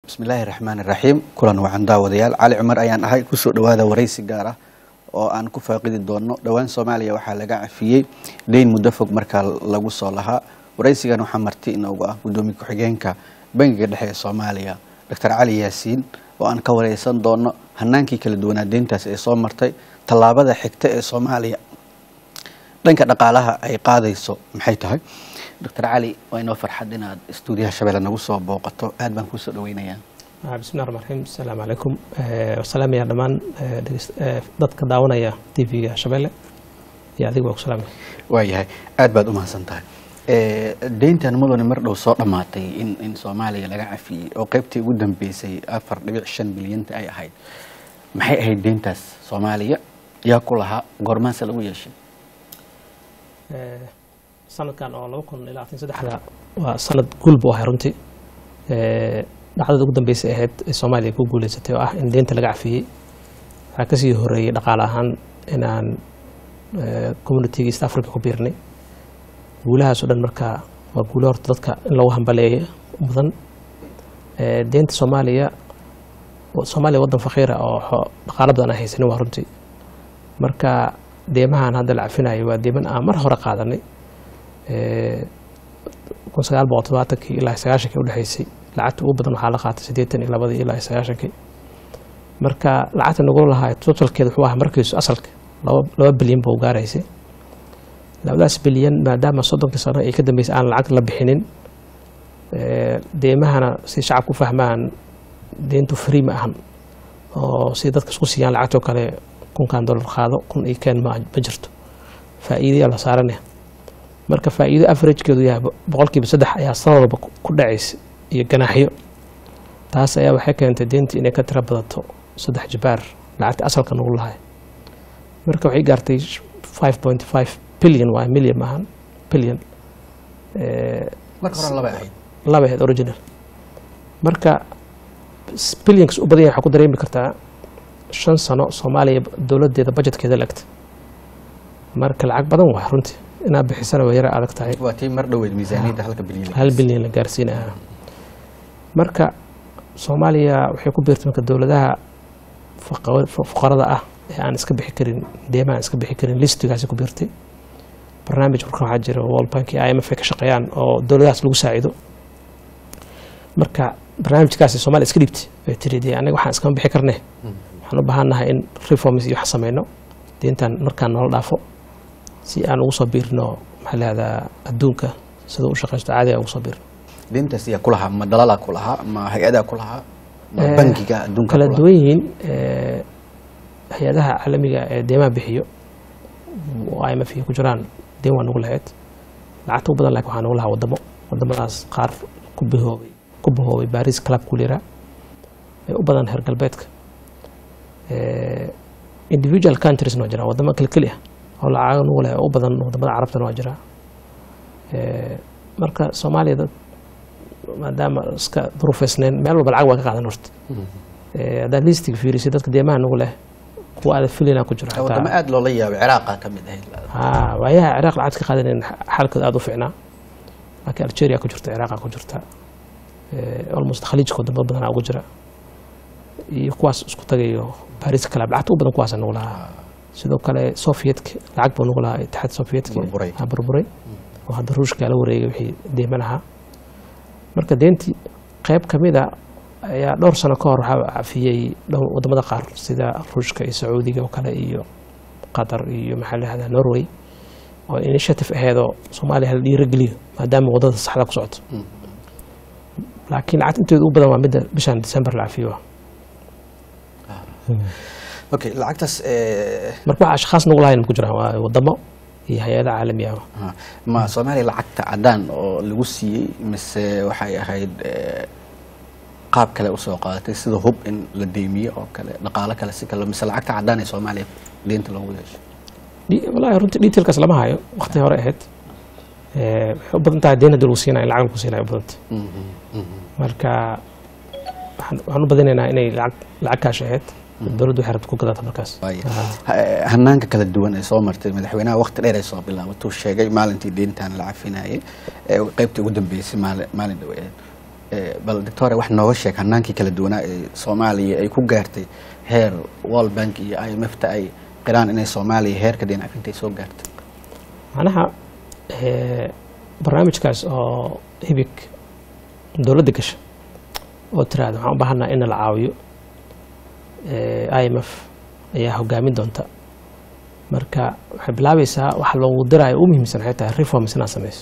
bismillaahi raxmaani raxiim kulan wacan daawadayaal cali cumar ayaan ahay kusoo dhawaada waraysi gaar ah oo aan ku faaqidi doono dhowaan soomaaliya waxaa laga cafiyey deyn muddo fog markaa lagu soo lahaa waraysigan waxaa marti inoogu ah gudoomiye ku-xigeenka bangiga dhexe ee soomaaliya doctor cali yaasiin oo aan ka wareysan doono hanaankii kala duwanaa deyntaas ee soo martay tallaabada xigta ee soomaaliya dhanka dhaqaalaha ay qaadayso maxay tahay doctor cali waa inoo farxad inaad stuudiyaha shabeelle nagu soo booqato aad baan kuusoo dhaweynayaa bismillahi raxmaan raxiim asalaamu calaykum wasalaamaya dhammaan dadka daawanaya t v-ga shabeelle iyo adiga waa ku salaamaya waayahay aad baad u mahadsan tahay deyntan mudane mar dhow soo dhammaatay in in soomaaliya laga cafiyey oo qeybtii ugu dambeysay afar dhibic shan bilyanta ay ahayd maxay ahayd deyntaas soomaaliya yaa ku lahaa goormaanse lagu yeeshay sanadkan oo laba kun iyo labaatan saddexda waa sanad guul buu ahay runtii dhacdada ugu dambeysay ahayd ee soomaaliya ku guuleysatay oo ah in deynta laga cafiyey waxaa kasii horeeyey dhaqaale ahaan inaan communitiga east africa ku biirnay guulahaas oo dhan markaa waa guulo horta dadka in lagu hambaleeyo mudan deynta soomaaliya soomaaliya waddan faqiira oo dhaqaalo badan aan haysanin waa runtii marka deemahan hadda la cafinayo waa deeman aan mar hore qaadanay kun sagaal boqol todobaatankii ilaa sagaashankii udhexeysay lacagta ugu badan waxaa la qaatay siddeetan iyo labadii ilaa sagaashankii marka lacagta nagu lahaa totalkeeda wuxuu ahaa markiisu asalka laba bilyan buu gaaraysay labadaas bilyan maadaama soddonkii sano ay ka dambeysay aan lacag la bixinin deemahana si shacabku u fahmaan deyntu free ma ahan oo si dadka isku siiyaan lacagtoo kale kunkan dollar qaado kun iyo keen ma jirto faa'iidayaa la saaranaya marka faa'iido averagekeedu yahay boqolkiiba saddex ayaa sanad walba ku dhacaysa iyo ganaaxyo taas ayaa waxay keentay deyntii inay ka tiro badato saddex jibaar lacagta asalka nagu lahay marka waxay gaartay five point five billion waa million maahan billion marka hore laba ahayd laba ahayd original marka billionkas u badan yahay waxaa ku dareemi kartaa shan sano soomaaliya dowladeeda budgetkeeda lagta marka lacag badan waa runtii inaad bixisana waa yara adag tahay waa tii mar dhoweed miisaaniyadda halka bilyan hal bilyan la gaarsiinaya marka soomaaliya waxay ku biirtay marka dowladaha fuqarada ah ee aan iska bixi karin deemaha aan iska bixi karin listigaasi ku biirtay barnaamij marka waxaa jira world bank iyo i m f ay ka shaqeeyaan oo dowladahaas lagu saacido marka barnaamijkaasi soomaaliya iska dhibtay bay tiri dee anaga waxaan iskama bixi karne waxaan u baahannahay in reforms iyo wax sameyno deentan markaan noola dhaafo si aan ugu soo biirno maxaa lahahdaa adduunka sida u shaqeysto caadiga ugu soo biirno deyntaas yaa ku lahaa ma dalalaa ku lahaa ma hay-adaa ku lahaa ma bangiga adduunka kala duwan yihiin hay-adaha caalamiga ee deemaha bixiyo oo i m f ku jiraan deen waa nagu lahayd lacagta u badan laakiin waxaa nagu lahaa wadamo wadamadaas qaar ku bihoobay ku bahoobay baris club kulira ee u badan heer galbeedka individual countriesna waa jiraan wadamo keli keli ah oo lacago nagu leh oo u badan wadamada carabtana waa jiraa marka soomaaliya dad maadaama iska duruufeysneen meel walba lacag waa ka qaadan horta haddaad listiga fiirisay dadka deemaha nagu leh kuwa aada filina ku jiro wadamo aada loola yaabay ciraaqa ka mid ahayd ha waayaha ciraaq lacagta ka qaadanen xaalkooda aada u fiicnaa laakiin algeria ku jirta ciraaqa ku jirta almost khaliijka wadamo badanaa ugu jira iyo kuwaas isku tagayo baris club lacagta u badan kuwaasa nagu lahaa sidoo kale sovietka lacag buu nagu lahaa itixaad sovietka burburay oo hadda ruushka la wareegay wixii deema lahaa marka deentii qayb ka mid a ayaa dhowr sano ka hor waxaa cafiyey wadamada qaar sida ruushka iyo sacuudiga oo kale iyo qatar iyo maxaa la yihahdaa norway oo initiative aheedoo soomaaliya hala dhiirageliyo maadaama wadada saxda ku socoto laakiin lacagta inteeda u badan waa midda bishan december la cafiyo okay lacagtaas marka waxa ashkhaas nagu lahayn ku jiraan waa wadamo iyo hay-ada caalami ah ma soomaaliya lacagta cadaan oo lagu siiyey mise waxay ahayd qaab kale usoo qaadatay sida hub in la deymiyo oo kale dhaqaalo kale si kale mise lacagta cadaan ee soomaaliya deynta loogu yeesho walahi runtii detailkaas lama hayo waqti hore ahayd waxay u badan tahay deen hadii lagu siinayo in lacag lagu siinayo u badanta marka waxaan u badinaynaa inay lacag lacag kaash ahayd dowladdu waxay rabta ku gadata markaas hanaanka kala duwan ee soo martay madaxweynaha waqti dheer ay soo bilaabatuu sheegay maalintii deyntan la cafinayay ee qeybtii ugu dambeysay maalin maalin dhaweed Eh, bal doctore wax nooga sheeg hanaankii kala duwanaa ee soomaaliya ay ku gaartay heer world bank iyo i m f ta ay qiraan inay soomaaliya heerka deyn cafinta ay soo gaartay macnaha eh, barnaamijkaas oo hibig dowladda gasha oo tiraahda waxaan u baahanaa in la caawiyo eh, i m f ayaa hogaamin doonta marka waxay bilaabaysaa waxa loogu diraayo u muhiimsan waxay tahay reforms inaad samayso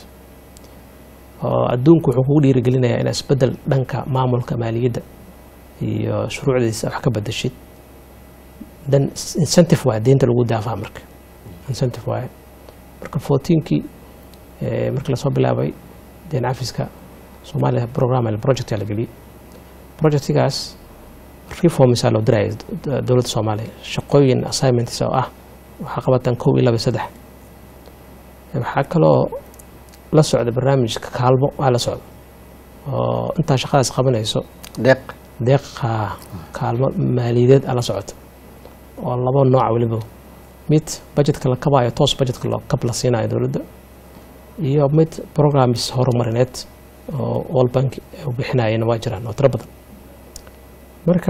oo adduunku wuxuu kugu dhiirigelinayaa inaad isbedel dhanka maamulka maaliyadda iyo shuruucdiisa wax ka bedeshid then incentive waaye deynta lagu daafaa marka incentive waaye marka fourteenkii eh, markii lasoo bilaabay deen cafiska soomaaliya program project aa la geliyey projectigaas reformsaa loo diraya d- dowladda soomaaliya shaqooyin assignments oo ah waxaa qabatan kow iyo laba iyo saddex waxaa kaloo la socda barnaamijka kaalmo waa la socda oo intaa shaqadaas qabanayso deeq deeqa kaalmo maaliyadeed aa la socota oo laba nooca weliba mid budgetka la kabaayo toos budgetka loo kab la siinayo dowladda iyo mid programs horumarineed oo world bank u bixinayana waa jiraan oo tiro badan marka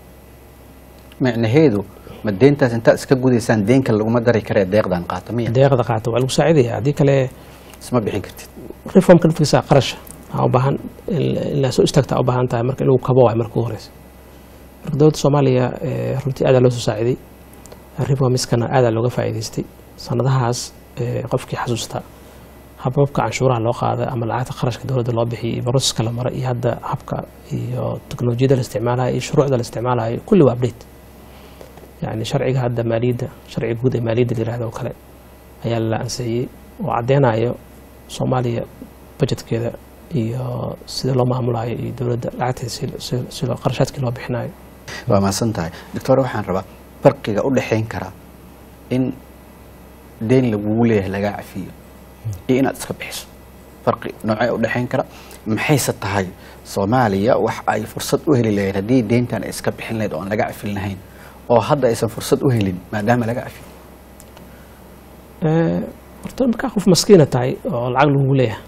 micnaheedu ma deyntaas intaad iska gudaysaan deenka laguma dari karee deeqdan qaata miya deeqda qaata waa lagu saacidaya haddii kale isma bixin kartid reformka naftiisa qarasha waxaa u baahan in la soo istaagta u baahan tahay marka in lagu kabo waay marka ugu horeysa marka dowladda soomaaliya eh, runtii aadaa loo soo saaciday reformiskana aadaa looga faa'iidaystay sanadahaas eh, qofkii xasuusta hababka canshuuraha loo qaaday ama lacagta qarashka dowladda loo bixiyay iyo baroseska la maray iyo hadda habka iyo teknolojiyada la isticmaalayo iyo shuruucda la isticmaalayo kulli waa update yani sharciga hadda maaliyadda sharciga guud ee maaliyadda la yirahdo oo kale ayaa la ansixiyey oo caddeynayo soomaaliya budgetkeeda iyo sida loo maamulayo iyo dowladda lacagteeda si- si- si loo- qarashaadkii loo bixinayo waa mahadsan tahay doctor waxaan rabaa farqiga u dhexayn kara in deyn lagugu leeyahay lagaa cafiyo iyo inaad iska bixiso farqi noocee u dhexayn kara maxayse tahay soomaaliya wax ay fursad u heli lahayd haddii deyntan ay iska bixin lahayd oo aan laga cafin lahayn oo hadda aysan fursad u helin maadaama laga cafiyo Eh, horta markaa qof maskiina tahay oo lacag lagugu leeyahay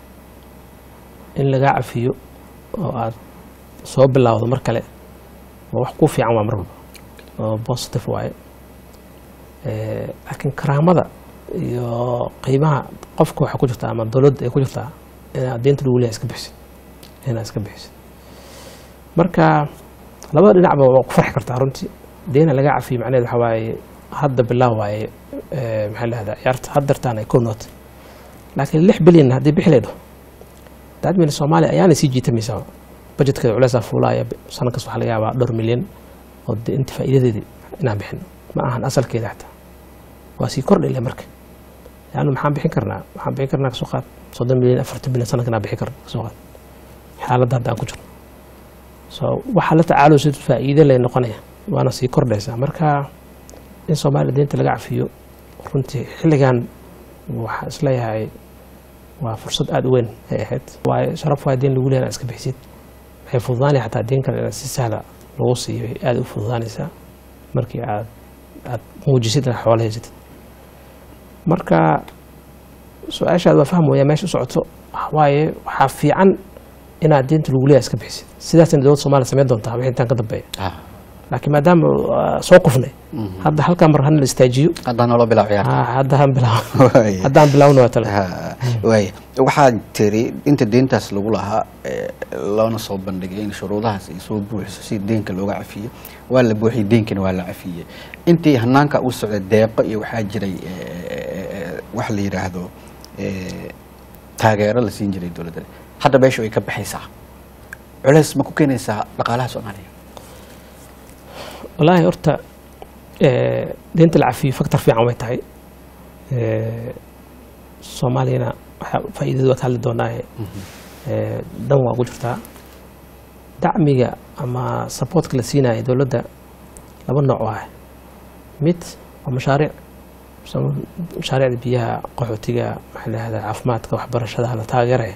in lagaa cafiyo oo aad soo bilowdo mar kale waa wax ku fiican waa mar walba oo positive waaye Eh, laakiin karaamada iyo qiimaha qofka waxaa ku jirtaa ama dowladda ay ku jirtaa inaad deynta lagu leeyahay iska bixisid inaad iska bixisid marka labada dhinacba waa ku farxi kartaa runtii deena laga cafiyo macnaheed waxaa waaye hadda bilaaw waaye eh, maxaa la dhahdaa ciyaarta haddartaan ay kow noota laakiin lix bilyan haddii bixi leedo daadmina soomaaliya ayaana sii jiitamaysaa budgetkeeda culeysaa fuulaaya sano kas waxaa laga yaabaa dhowr milyan oo de inta faa'iidadeedii inaan bixin ma ahan asalkeeda xataa waa sii kordhile marka yaanu maxaan bixin karnaa waxaan bixin karnaa kasoo qaad soddon milyan afartan milyan sanadkan aan bixin karna kasoo qaad xaaladda hadda aan ku jirno so waxaa la tacaalo si faa'iide lay noqonaya waana sii kordhaysaa marka in soomaaliya deynta laga cafiyo runtii xilligan waxaa isleeyahay waa fursad aada u weyn ay ahayd waayo sharaf waa deen lagu leeyahay inaad iska bixisid waxay fududaanaya xataa deen kale inaad si sahla lagu siiyo ay aada u fududaanaysaa markii aad aad muujisid inaad xoolo haysatid marka su-aashaad waa fahmaya meesha u socoto waaye waxaa fiican inaad deynta lagu leeyahay iska bixisid sidaasna dowladda soomaaliya samayn doontaa wixii intaan ka dambeeya laakiin maadaama uh, soo kufnay hadda halkaa mar hana la istaajiyo haddaan noola bilaab ciyaarta Ah, hadda han bilaaw Waaya. haddaan bilaawna waa tale Ha, waaya waxaad tiri inta deyntaas lagu lahaa eh, loona soo bandhigay in shuruudahaas ay soo buuxiso si deenka looga cafiyo waa la buuxiyey deenkana waa la cafiyey intii hanaanka u socday deeqo iyo waxaa jiray eh, wax la yidhaahdo eh, taageero la siin jiray dowladda hadda meesha way ka baxaysaa culeys ma ku keenaysaa dhaqaalaha soomaaliya wallaahi horta eh, deynta la cafiyo factor fiican way tahay Eh, soomaaliyana waxaa faa'iidadu waa ka hadli doonaaye Eh, dan waa ugu jirtaa dacmiga ama supportka la siinaya dowladda laba nooc ah mid waa mashaariic sa- mashaariicda biyaha qaxootiga maxaa la yihahdaa caafimaadka waxbarashada la taageeraya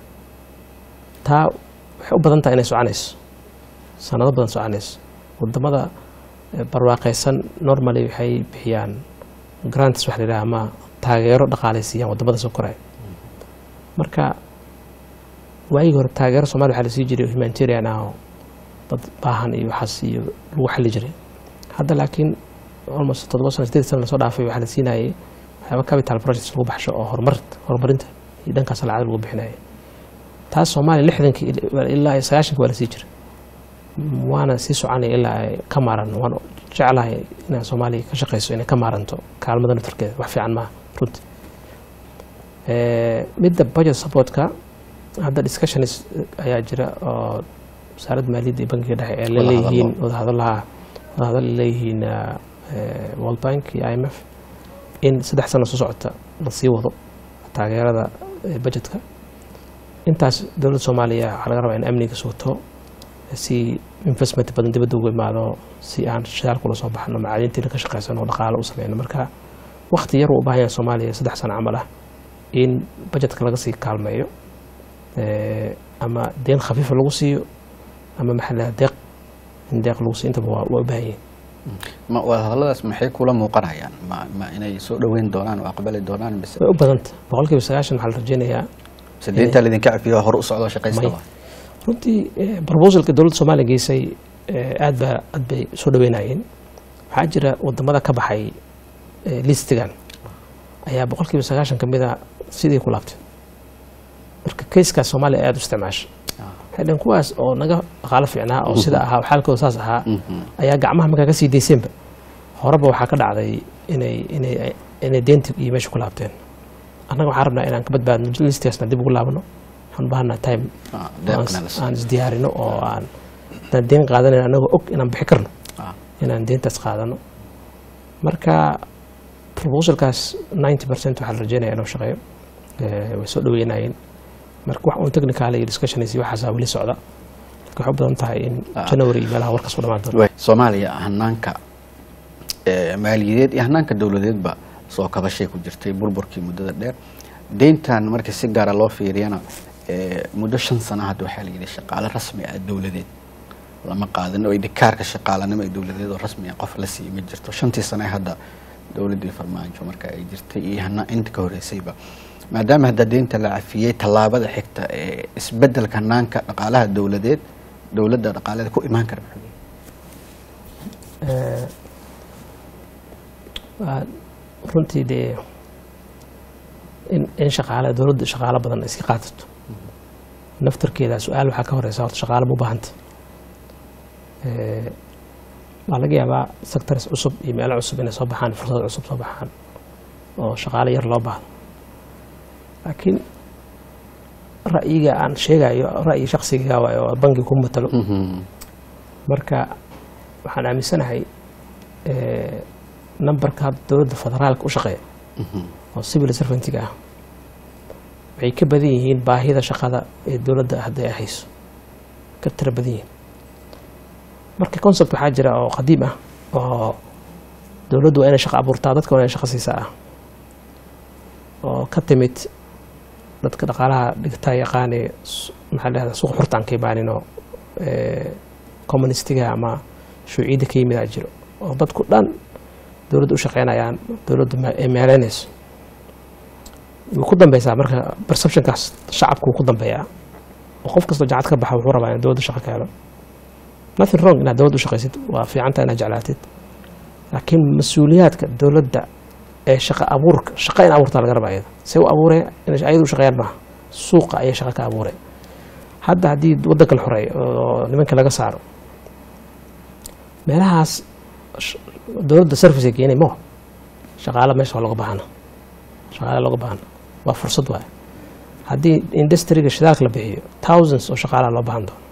taa waxay u badan tahay inay soconayso sanado badan soconayso wadamada eh, barwaaqaysan normally waxay bixiyaan grants waxa la yidhaha ama taageero dhaqaalay siiyaan wadamada soo koraya marka waagii hore taageero somalia waxaa lasii jiray humanitarian ah oo dad baahan iyo waxaas iyo lagu xali jiray hadda laakiin almost toddoba sano sideed sana lasoo dhaafay waxaa la siinayay waxyaaba capital projects lagu baxsho oo horumar horumarinta iyo dhankaas lacag lagu bixinaya taas soomaaliya lixdankii ilaa iyo sagaashanki waa lasii jiray waana sii soconaya ilaa ay ka maaran waan jeclahay inaan soomaaliya ka shaqeyso inay ka maaranto kaalmada naftarkeeda wax fiican maaha runtii midda budget supportka hadda discussions ayaa jira oo wasaaradda maaliyadda iyo bankiga dhexe ee laleeyihiin wadahadalaha wadahadal leeyihiin world bank iyo i m f in saddex sano soo socota la sii wado taageerada budgetka intaas dowladda soomaaliya waxaa laga rabaa in amniga sugto si investment badan dibadda ugu imaado si aan shidaal kula soo baxno macaadintiina ka shaqeysano dhaqaalo u sameyno marka wakti yar uu u baahan yahay soomaaliya saddex sano camal ah in budgetka laga sii kaalmeeyo ama deen khafiifa lagu siiyo ama maxaa deeq in deeq lagu siiyo intaba waa waa u baahan yihin ma wadahadalladaas maxay kula muuqanayaan ma ma inay soo dhoweyn doonaan oo aqbali doonaan mise way u badanta boqol kiiba sagaashan waxaa la rajeynayaa mise deyntaa laydinka cafiyo hore u socdo shaqaysta May. runtii proposalka dowladda soomaaliya geysay aad baa aad bay soo dhaweynayeen waxaa jira wadamada ka baxay eh, listigan ayaa boqol kiiba sagaashan kamid a sidii ku laabtay marka kayskaas soomaaliya aad u isticmaasha waxay dhaheen kuwaas oo naga dhaqaalo fiicnaa oo sida ahaa xaalkooda saas ahaa ayaa gacmaha markaa kasii dayseenba horeba waxaa ka dhacday inay inay inay deynta iyo meesha ku laabteen annaga waxaan rabnaa inaan ka badbaadno listigaasna dib ugu laabno waxaan u baahanaa time Ah, deeqna la siiyo. aan isdiyaarino oo aan haddaan deen qaadanan anagoo og inaan bixi karno Ah. inaan deentaas qaadano marka proposalkaas ninety percent waxaa la rajeynaya inuu shaqeeyo Eh, way soo dhaweynayeen marka wax uun technical iyo discussions iyo waxaasaa weli socda marka waxay u badan tahay in Ah. january iyo meelaha warkaas ku dhamaan doono Way- soomaaliya hanaanka eh, maaliyadeed iyo hanaanka dowladeedba soo kabashay ku jirtay burburkii muddada dheer deyntan marka si gaara loo fiiriyana eh, muddo shan sana hadda waxaa la yidhi shaqaale rasmi ah dowladeed lama qaadan oo idikaarka shaqaalanimo ee dowladeed oo rasmi ah qof la siiyo ma jirto shantii sane hadda dowladdii farmaajo marka ay jirtay iyo hana inta ka horeysayba maadaama hadda deynta la cafiyey tallaabada xigta ee isbedelka hanaanka dhaqaalaha dowladeed dowladda dhaqaaleed ku imaan kara muxuu yahay? Eh, waa runtii dee in in shaqaale dowladda shaqaalo badan iska qaadato naftarkeeda su-aal waxaa ka horeysa horta shaqaale ma u baahanta Eh, waa laga yaabaa sectors cusub iyo meelo cusub inay soo baxaan fursado cusub soo baxaan oo shaqaale yar loo baahdo laakiin ra'yiga aan sheegayo ra'yi shaksiga waayo oo bangi ku matalo Mhm. marka waxaan aaminsanahay eh, numberka hadda dowladda federaalka u shaqeeya Mhm. oo civil servantiga ah waxay ka badan yihiin baahida shaqada ee dowladda hadda ay hayso ka tira badan yihiin marka concept waxaa jira oo qadiim ah oo dowladdu waa inay shaqo abuurtaa dadka waa inay shaqo siisaa ah oo ka timid dadka dhaqaalaha dhigtaa yaqaane s- maxaa la dhahdaa suuq xurta aan ka imaaninoo eh, communistiga ama shuuciyadda ka yimid aa jiro oo dadku dhan dowladda u shaqeynayaan dowladdu ma- ay meeleynayso wuu ku dambeysaa marka perceptionkaas shacabku wuu ku dambeeyaa oo qof kastoo jacad ka baxa wuxuu rabaa in dowladda shaqo ka helo nothing wrong inaad dowladda u shaqaysid waa fiicanta inaad jeclaatid laakiin mas-uuliyaadka dowladda ee shaqa abuurka shaqa in abuurtaa laga rabaa iyada see u abuuree inay ayadu u shaqeeyaan maaha suuqa ayay shaqa ka abuuree hadda haddii waddanka la xoreeyo oo nimanka laga saaro meelahaas sh- dowladda service ay keenay mo shaqaale meesha waa looga baahana shaqaale looga baahana waa fursad waaye haddii industriga shidaalka la bixiyo thousands oo shaqaalaha loo baahan doono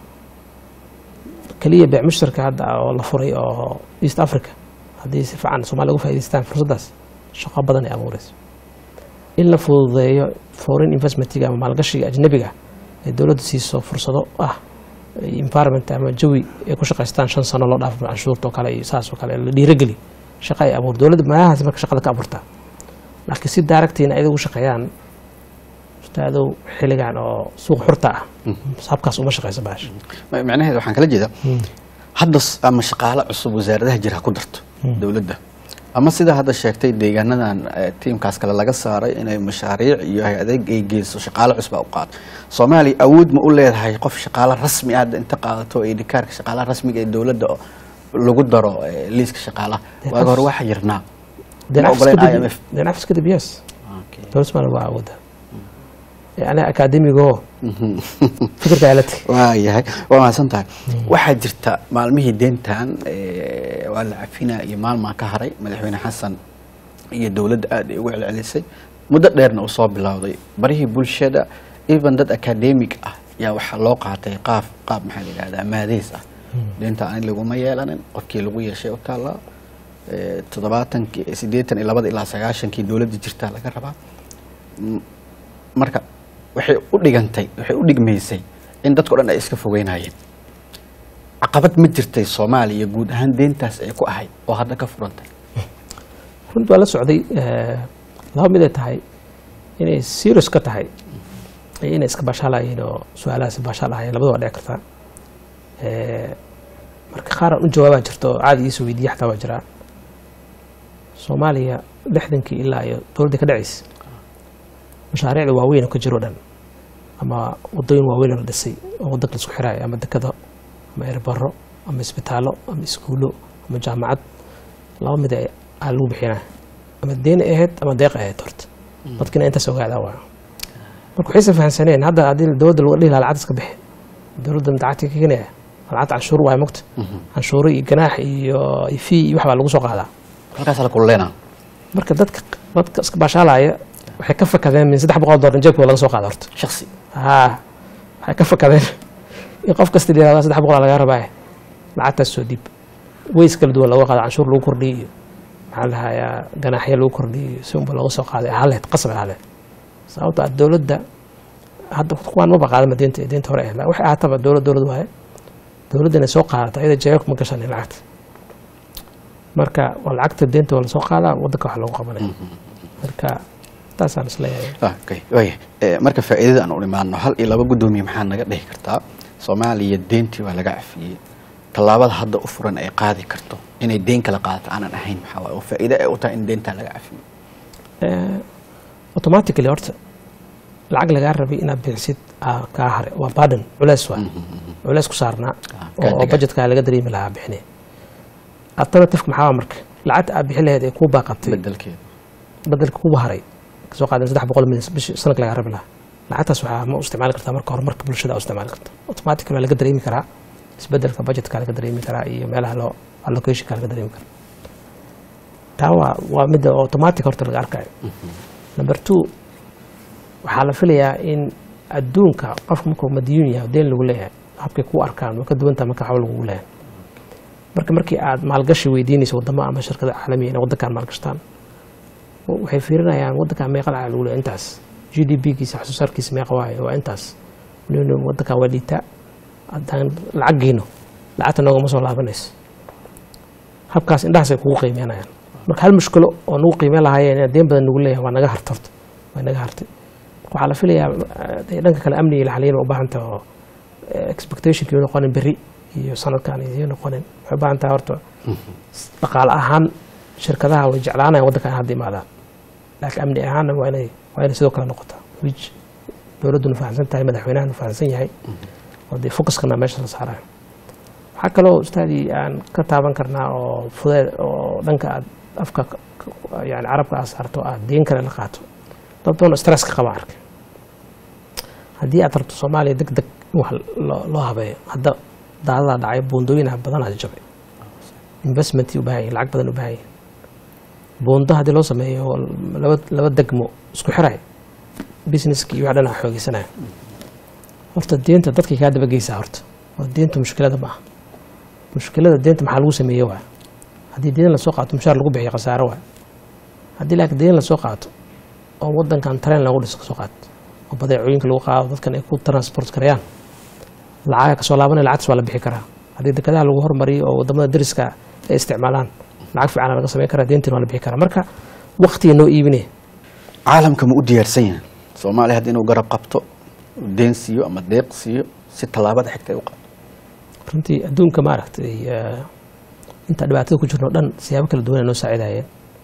keliya beec mushtarka hadda oo la furay oo east africa haddii si fiican soomaaliya uga faa'idaystaan fursaddaas shaqo badan ay abuureysa in la fududeeyo foreign investmentiga ama maalgashiga ajnabiga ay dowladda siiso fursado ah environment ama jawi ay ku shaqaystaan shan sano loo dhaafo canshuurta oo kale iyo saas oo kale la dhiirageli shaqa ay abuur dowladda meelahaas marka shaqada ka abuurtaa laakiin si daaragtiina ayada ugu shaqeeyaan ustaadow xilligan oo suuq xurta ah habkaas uma shaqeyso baasha Ma- macnaheedu waxaan kala jeedaa hadda s- ama shaqaale cusub wasaaradaha jira ha ku darto dowladda ama sida hadda sheegtay deegaanadan eh, tiimkaas kale laga saaray inay mashaariic iyo hay-adeeg ay geyso shaqaale cusba u qaado soomaaliya awood ma u leedahay qof shaqaale rasmi ah hadda inta qaadato ee dhikaarka shaqaalaha rasmiga ee dowladda oo lagu daro eh, liiska shaqaalaha Dee waaga hore qof- waxa yirnaa deen Ma cafis ogoleen kadib IMF. deen cafis kadib yes dowlad soomaaliya waa awooda yani akaademigo fikirka alati waayahay waa mahadsan tahay waxaa jirta maalmihii deentan eh, waa la cafinaa iyo maalmaa ka haray madaxweyne xasan iyo dowladda aad ay ugu celcelisay muddo dheerna uu soo bilowday barihii bulshada even dad academic ah yaa waxaa loo qaatay qaaf qaab maxaa la yidhahdaa maadeys ah deenta ani laguma yeelanin qofkii lagu yeeshay u taallaa Eh, toddobaatankii siddeetan iyo labada ilaa sagaashankii dowladda jirtaa laga rabaa M- marka waxay u dhigantay waxay u dhigmaysay in dadko dhan ay iska fogeynayeen caqabad ma jirtay soomaaliya guud ahaan deentaas ay ku ahayd oo hadda ka furantay runti waa la socday eh, laba mid ay tahay inay serious ka tahay iyo inay iska baashaalayeen oo su-aalahaasi baashaalahayen labada waa dhici kartaa Eh, marka qaar aan u jawaabaa jirto oo caadi iisoo weydiiya xataa waa jiraa soomaaliya lixdankii ilaa iyo dowladdii ka dhacaysa mashaariicda waaweyn oo ka jiro dhan ama wadooyin waaweyn oo la dhisay oo wadanka la isku xiraayo ama dekado ama erbaro ama isbitaallo ama iskuulo ama jaamacad laba mid ay- aa lagu bixinaa ama deeni ahayd ama deeq ahayd horta dadkina intaas ogaadaa waa marka waxaysan fahamsaneen hadda haddii dowladda lagu dhihi lahaa lacag iska bixi dowladda lacagta ka keenaya lacagta canshuur waay mogta canshuuro iyo ganaax iyo iyo fee iyo wax baa lagu soo qaadaa halkaas la kulleena marka dadka dadka iska baashaalaya waxay ka fakadeen min saddex boqol doolar jeebkooda laga soo qaada horta shaksi haa waxay ka fakadeen in qof kasta yihahda saddex boqol lagaa rabaa lacagtaas soo dhiib weys kala duwan looga qaado canshuur lagu kordhiyo iyo maxaa la hayaa ganaaxyo lagu kordhiyo iyo si unba looga soo qaaday haleed qasab haleed sababto ah dowladda hadda kuwaan maba qaadama deenta deenta hore ahayd waxay ahaataba dowlad dowlad waaye dowladda inay soo qaadato ayada jeebabka ma gashanin lacagta marka waa lacagta deenta waa lasoo qaadaa wadanka wax loogu qabanaya marka taasaan isleeyahay okay waaya Eh, marka faa'iidada aan u imaano hal iyo laba guddoomiye maxaa naga dhihi kartaa soomaaliya deentii waa laga cafiyey tallaabada hadda u furan ay qaadi karto inay deen kala qaadato aanan ahayn maxaa waaye oo faa'iido ay u tahay in deentaa laga cafiyo Eh, automatically horta lacag lagaa rabay inaad bixisid aa kaa hare waa baden culeys waa culeys ku saarnaa Ah, oo kaa oo degan. budgetka laga dareemi lahaa bixine alternativeka maxaa waa marka lacagta aad bixin lahayd ee kuu baaqatay bedelkeeda bedelka kugu haray kasoo qaadan saddex boqol milyan bishi sanadka lagaa rabi lahaa lacagtaas waxaa ma u isticmaali kartaa marka horumarka bulshada aa u isticmaali karta automatically waa laga dareemi karaa isbedelka budgetka laga dareemi karaa iyo meelaha loo allocationka laga dareemi karaa taa waa waa midda automatic horta laga arkayo number two waxaa la filayaa in adduunka qofka markuu madiyuun yahay oo deen lagu leeyahay habkay ku arkaan waa ka duwantaa marka waxba lagugu leeyahay marka markii aad maalgashi weydiinayso wadamo ama shirkada caalamiya inay wadankan maalgashtaan waxay fiirinayaan wadankan meeqa lacag lagu leeyahay intaas g d p kiisa wax soo saarkiisa meeqa waayo waa intaas nino wadankan waa liitaa haddaan lacag geyno lacagta noogama soo laabanayso habkaas indhahaasay kugu qiimeynayaan marka hal mushkilo oo nagu qiimeyn lahaayeen inaan deen badan nagu leeyahay waa naga harta horta waa naga hartay waxaa la filayaa eh, dhanka kale amniga iyo laxaliyin u baahan tahay oo eh, expectationka iyo noqonin berri iyo sanadkan iyo noqonin waxay u baahan tahay horta dhaqaale ahaan shirkadaha way jeclaanayan waddankan hadda imaadaan laakiin amni ahaanna waa inay waa inay sidoo kale noqotaa which dowladduna fahamsan tahay madaxweynahana fahamsan yahay oo dee focuskana meesha la saarayo waxaa kaloo ustaadii aan ka taaban karnaa oo fudeed oo dhanka aad afka ka- ka- yani carabka aad saarto aad deen kale la qaato dad badan oo stress ka qaba arkay haddii aad rabto soomaaliya deg deg in wax loo loo habeeyo hadda daadadaa dhacay buundooyinah badanaa jabay investmentii u baahan yahin lacag badan u baahan yahin buundo haddii loo sameeyo oo laba laba degmo isku xiray businesski iyo wax dhan xoogeysanaya horta deenta dadkay kaa dabageysaa horta oo deenta mushkilada ma aha mushkilada deenta maxaa lagu sameeye waa haddii deen lasoo qaato mushaar lagu bixiyo khasaaro waa haddii laakiin deen lasoo qaato oo wadankan tareen lagu dhiso kasoo qaato oo badeecooyinka lagu qaado dadkan ay ku transport karayaan lacaga kasoo laabanaya lacagtaas waa la bixi karaa haddii dekadaha lagu hormariyo oo wadamada dariska ay isticmaalaan lacag fiican laga samayn karaa deentiin waa la bixi karaa marka waqtiga noo iibinaya caalamka ma u diyaarsan yahay soomaaliya hadda inuu garab qabto deen siiyo ama deeq siiyo si tallaabada xigta ay u qaado runtii adduunka maaragtay eh, inta dhibaatada ku jirno dhan siyaabo kala duwan ay noo saacidayeen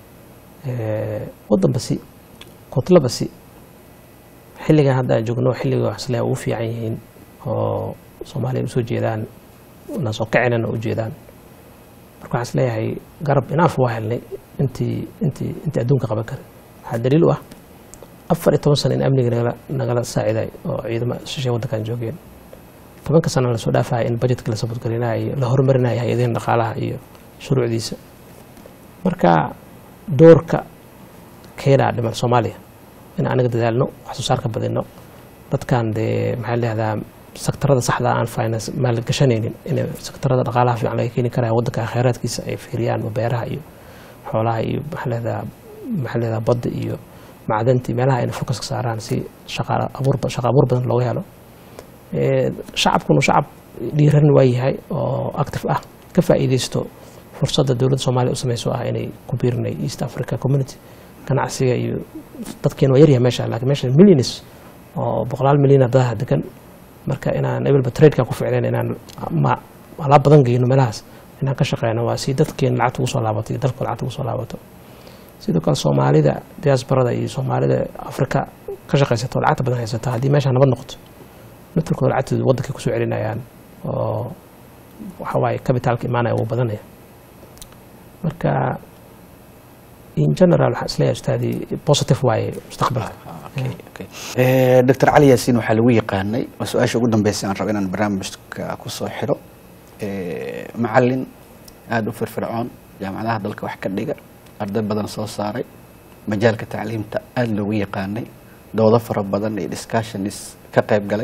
Eh, waddan basi kotla basi xilligan hadda aan joogno xilliga waxsle ugu fiican yihiin oo soomaaliya usoo jeedaan na soo kacinana u jeedaan marka waxaan isleeyahay garab inaaf waa helnay intii intii intii adduunka qaban kara waxaa daliil u ah afar iyo toban sano in amniga nagala nagala saaciday oo ciidamo shishay waddankan joogeen tobanka sana lasoo dhaafaya in budgetka la sabadgelinayo la horumarinayo hay-adahin dhaqaalaha iyo shuruucdiisa marka doorka keenaa dhiman soomaaliya in anaga dadaalno wax soo saarka badino dadkan dee maxaa leehdaa sektarada saxda aan finance maalgashanaynin in sektarada dhaqaalaha fiican laga keeni karaya waddanka kheyraadkiisa ay fiiriyaan beeraha iyo xoolaha iyo maxaa leehdaa maxaa leehdaa badda iyo macdantii meelaha ayna focuska saaraan si shaqa abuur shaqa abuur badan looga helo Eh, shacabkunu shacab dhiiran waa yahay oo active ah ka faa'iideysto fursadda dowladda soomaaliya u sameyso ah inay ku biirinay east africa community ganacsiga iyo dadkeena waa yaryahay meesha laakiin meesha millions oo boqolaal milyan dadaha degan marka inaan ebelba tradeka ku ficnayn inaan ma alaab badan geyno meelahaas inaan ka shaqeyno waa si dadkeena lacagta ugu soo laabato iyo dalkooda lacagta ugu soo laabato sidoo kale soomaalida diasporada iyo soomaalida afrika ka shaqeysato oo lacagta badan haysata haddii meesha nabad noqoto naftirkooda lacagtooda waddankay kusoo celinayaan oo waxa waaye kabitaalka imaanaya wuu badanaya marka in general waxaan isleeyahay ustaadii positive waaye mustaqbalka Okay, okay. Eh, dr cali yaasiin waxaa lagu yaqaanay waa su-aasha ugu dambeysay aan rabo inaan barnaamijka kusoo xiro Eh, macalin aada u firfircoon jaamacadaha dalka wax ka dhiga arday badan soo saaray majaalka tacliimta aada loogu yaqaanay doodo fara badan iyo discussionis ka qayb galay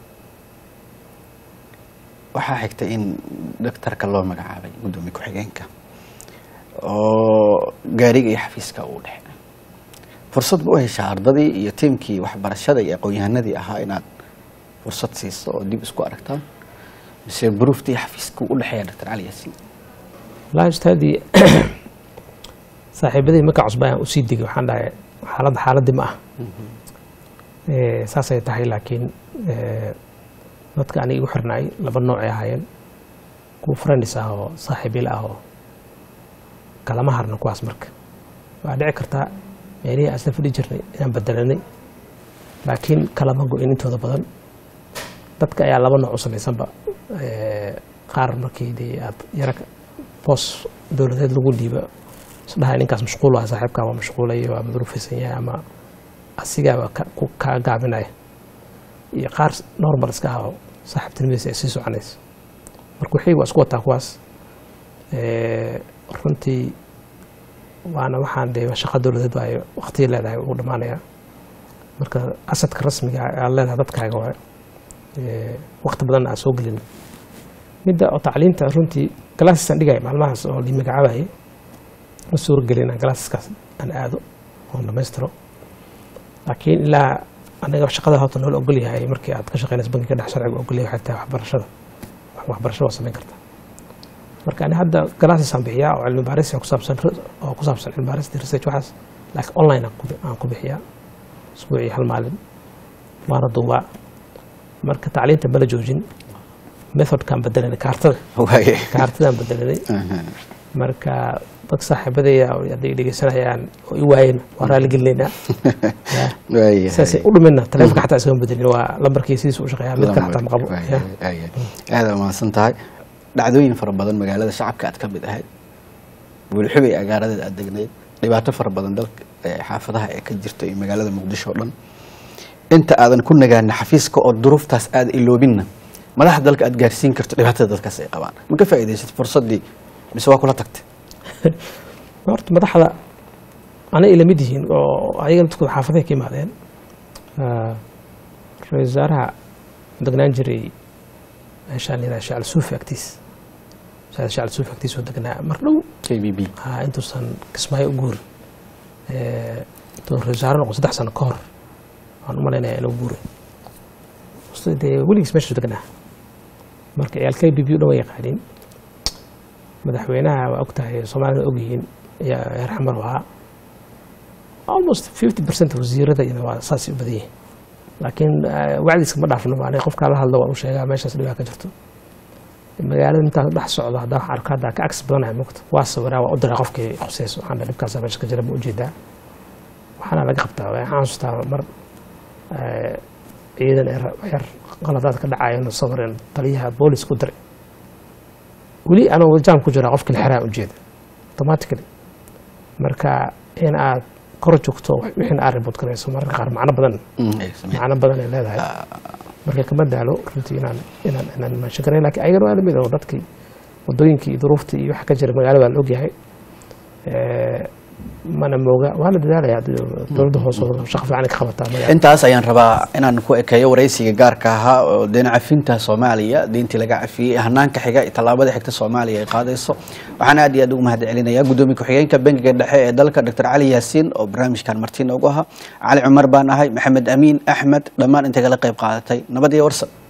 waxaa xigtay in doctorka loo magacaabay guddoomiye ku-xigeenka oo gaariga iyo xafiiska uu dhexe fursad ma u heshaa ardadii iyo tiimkii waxbarashada iyo aqoon-yahanadii ahaa inaad fursad siiso oo dib isku aragtaan mise buruuftii xafiiska u dhexeeya dr cali yaasiin wallaahi ustaadii saaxiibadii markaa cusba aan usii degay waxaan dhahay xaaladda xaaladii ma ah Eh, saasay tahay laakiin eh, dadka aniga igu xirnay laba noocay ahaayeen kuwa friends ah oo saaxiibyala ah oo kalama harna kuwaas marka waa dhici kartaa meelihii aan isla fadhi jirnay inaan bedelanay laakiin kalama go-in intooda badan dadka ayaa laba nooc u samaysanba Eh, qaar markii dee aad yara boos dowladeed lagu dhiiba isdhahay ninkaas mashquul ah saaxiibkaa waa mashquulay waa madruufaysan yahay ama asigaaba ka- ku- kaa gaabinaya iyo qaar normal iska ah oo saaxiibtinimadiisa ay sii soconaysa marka wixii waa isku wataa kuwaas Eh, runtii waana waxaan dee shaqa dowladeed baa ay waqtiga leedahay ugu dhammaanaya marka asadka rasmiga ah aad leedahay dadkaaga waay Eh, waqti badan aan soo gelin midda oo tacliinta runtii galaasisaan dhigaya maalmahaas oo lii magacaabayay ma suuro gelin inaan galaasiskaas aan aado oon dhammaystiro laakiin ilaa anaga shaqada horta noola ogol yahay markii aad ka shaqeynaysa bankiga dhex sharciga ogol yahay xataa waxbarashada waxbarashada waa samayn kartaa marka ani hadda galaasisaan bixiyaa oo cilmi baaris ku saabsan oo ku saabsan cilmi baaris research waxaas laakiin online aan ku bi- aan ku bixiyaa isbuucii hal maalin waana duubaa marka tacliinta mala joojin methodkaan bedelanay kaartada waaye kaartadaan bedelanay Aha. marka dad saaxiibadaya oo hadday dhegeysanayaan oo i waayeen waa raali gelinaynaa Ya. waayahay. saasay u dhumina taleefonka xataa iskama bedelin waa lambarkii sidiisa u shaqeeyaa mid kale xataa ma qabo Ya. Waayahay, waayahay. aada umahadsan tahay dhacdooyin fara badan magaalada shacabka aad ka mid ahayd bulxubay agaaradeed aad degnayd dhibaato fara badan dalka ee xaafadaha ee ka jirta iyo magaalada muqdisho oo dhan inta aadan ku nagaana xafiiska oo duruuftaas aada iloobinna madaxda dalka aad gaarsiin karto dhibaatada dadkaas ay qabaan ma ka faa'iidaysat fursaddii mise waa kula tagtay horta madaxda anay ila mid yihiin oo ayaga dadkooda xaafaday ka imaadeen Ah, ra-iisul wasaaraha degnaan jiray meeshaan yidhaha shacal suufi agtiis masaajid shacal suufi agtiis oo degnaa mar dhow k b b ah, intuusan kismaayo u guurin Eh, intuu ra-iisul wasaare noqon saddex sano ka hor waan u malaynayaa inuu guuray Hoste dee weligiis meesha degnaa marka ciyaal k b b u dhan way yaqaaniin madaxweynaha waa og tahay soomaalina og yihiin ayaa reer xamar u ahaa almost fifty percent wasiirada iyada waa saasay u badan yihiin laakiin eh, wacdiiska ma dhaafno maanay qofkaa la hadlo waan u sheegaa meeshaas dhibaa ka jirto magaalada intaan dhex socdo haddaan wax arko haddaa ka agsi badanahay mugta waa sawiraa waa u diraa qofkii khuseyso waxaan dhahay dhibkaasa meesha ka jira ma ujeedaa waxaana laga qabtaa waxaan xasuustaa mar eh, ciidan ee ra- yar qaladaad ka dhacayano sawireen taliyaha boolis ku diray weli anoo jaam ku jiraa qofkii la xiraan ujeeda automatically marka in aad kor joogto wixina aad report garayso mararka qaar macno badan Mm, ay sameeyaan. macno badan ay leedahay marka kama daalo runtii inaan inaan inaan maashin garay laakiin ayagana waa lamid oo dadkii wadooyinkii iyo duruuftii iyo waxa ka jira magaalada waa la ogyahay Eh, mana mooga waa la dadaalaya haddii dowladda hoose oo shaqo fiican ay ka qabataa magaalada intaas ayaan rabaa inaan ku ekeeyo waraysiga gaarka ahaa oo deyn cafinta soomaaliya deyntii laga cafiyey hanaanka xiga iyo tallaabada xigta soomaaliya ay qaadayso waxaan aad iyo aad ugu mahad celinayaa gudoomiye ku-xigeenka bangiga dhexe ee dalka dr cali yaasiin oo barnaamijkan marti noogu ahaa cali cumar baan ahay maxamed amiin axmed dhammaan intay kala qayb qaadatay nabad iyo warsan